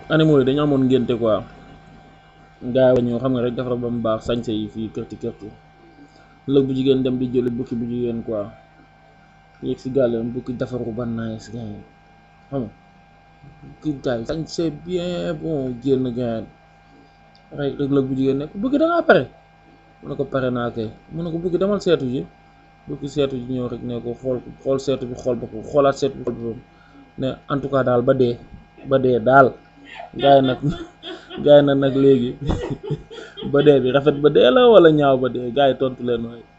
animaux yi dañu amoon ngénte quoi gaa yi ñoo xam nga rek defar ba mu baax sañse yi fii kërti kërti lëg bu jigéen dem di jëli bukki bu jigéen quoi yéeg si gàllam bukki defaru ba nice gaay xam nga bukki gaay sañse bien bon génn gaay rek rek lëg bu jigéen nekk bukki da ngaa pare mu ne ko pare naa kay mu ne ko bukki demal seetu ji bukki seetu ji ñëw rek ne ko xool xool seetu bi xool boppam xoolaat seetu bi xool boppam ne en tout cas daal ba dee ba dee daal gaay nag gaay na nag léegi ba dee bi rafet ba dee la wala ñaaw ba dee gaay tontu leen waaye